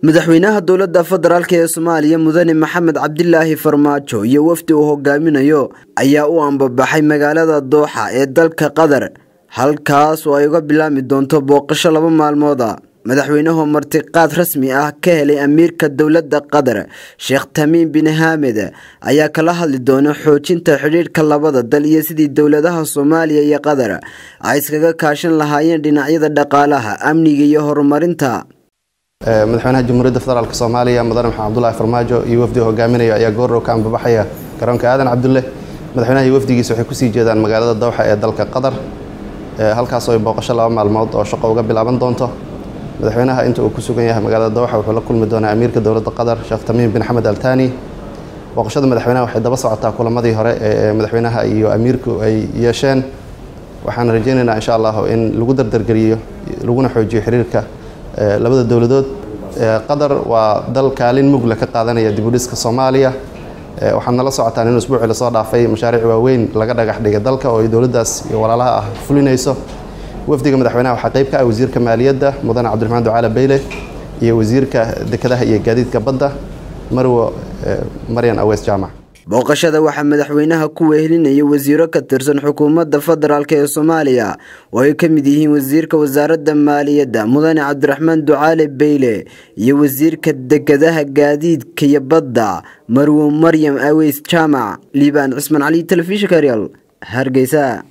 madaxweynaha dowladda federaalk ee soomaaliya mudane maxamed cabdilaahi farmaajo iyo wafdi uu hogaaminayo ayaa u ambabaxay magaalada dooxa ee dalka qatar halkaas oo ay uga bilaabmi doonto booqasho laba maalmooda madaxweynuhu martiqaad rasmi ah ka helay amiirka dowladda qatar sheekh tamiim bin hamed ayaa kala hadli doona xoojinta xidhiidhka labada dal iyo sidii dowladaha soomaaliya iyo qatar ay iskaga kaashan lahaayeen dhinacyada dhaqaalaha amniga iyo horumarinta madaxweynaha jamhuuriyadda federaalk soomaaliya mudane maxamed cabdulaahi farmaajo iyo wafdiga hogaaminaya ayaa goordhow ka ambabaxaya garoonka aadan cabdulle madaxweynaha iyo wafdigiisa waxay kusii jeedaan magaalada dowxa ee dalka qatar halkaas oo ay booqasho laba maalmood oo shaqo uga bilaaban doonto madaxweynaha inta uu ku sugan yahay magaalada dowxa wuxuu la kulmi doonaa amiirka dowladda qatar sheekh tamiim bin xamed altani booqashada madaxweynaha waxay daba socotaa kulamadii hore ee madaxweynaha iyo amiirku ay yeesheen waxaan rajaynaynaa insha allahu in lagu dardargeliyo laguna xoojiyo xiriirka labada dowladood qatar waa dal kaalin mugle ka qaadanaya dibudhiska soomaaliya waxaad nala socotaan in usbuucii lasoo dhaafay mashaariic waaweyn laga dhagax dhigay dalka oo ay dowladdaas iyo walaalaha ah fulinayso wafdiga madaxweynaha waxaa qayb ka ah wasiirka maaliyadda mudane cabdiraxmaan ducaale beyle iyo wasiirka dekedaha iyo gaadiidka badda marwo maryan aweys jaamac booqashada waxaa madaxweynaha ku wehelinaya wasiiro ka tirsan xukuumadda federaalk ee soomaaliya oo ay ka mid yihiin wasiirka wasaaradda maaliyadda mudane cabdiraxmaan ducaale beyle iyo wasiirka dekedaha gaadiidka iyo badda marwo maryam aweys jaamac liibaan cismaan cali telefishinka real hargeysa